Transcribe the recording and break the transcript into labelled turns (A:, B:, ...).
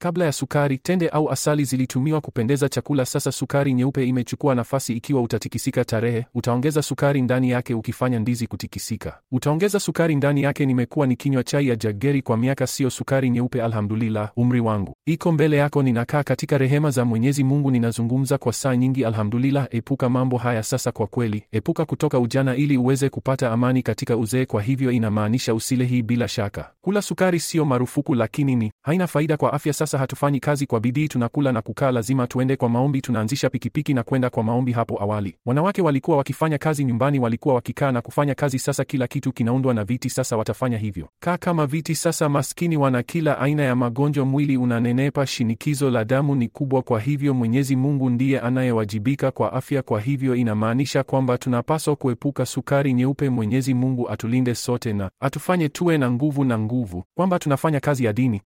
A: Kabla ya sukari, tende au asali zilitumiwa kupendeza chakula. Sasa sukari nyeupe imechukua nafasi. Ikiwa utatikisika tarehe, utaongeza sukari ndani yake. Ukifanya ndizi kutikisika, utaongeza sukari ndani yake. Nimekuwa nikinywa chai ya jageri kwa miaka, sio sukari nyeupe. Alhamdulillah, umri wangu iko mbele yako. Ninakaa katika rehema za Mwenyezi Mungu, ninazungumza kwa saa nyingi. Alhamdulillah. Epuka mambo haya sasa. Kwa kweli, epuka kutoka ujana ili uweze kupata amani katika uzee. Kwa hivyo inamaanisha usile hii. Bila shaka, kula sukari sio marufuku, lakini ni haina faida kwa afya. Sasa hatufanyi kazi kwa bidii, tunakula na kukaa. Lazima tuende kwa maombi. Tunaanzisha pikipiki na kwenda kwa maombi. Hapo awali wanawake walikuwa wakifanya kazi nyumbani, walikuwa wakikaa na kufanya kazi. Sasa kila kitu kinaundwa na viti, sasa watafanya hivyo, kaa kama viti. Sasa maskini wana kila aina ya magonjwa, mwili unanenepa, shinikizo la damu ni kubwa. Kwa hivyo Mwenyezi Mungu ndiye anayewajibika kwa afya. Kwa hivyo inamaanisha kwamba tunapaswa kuepuka sukari nyeupe. Mwenyezi Mungu atulinde sote na atufanye tuwe na nguvu na nguvu, kwamba tunafanya kazi ya dini.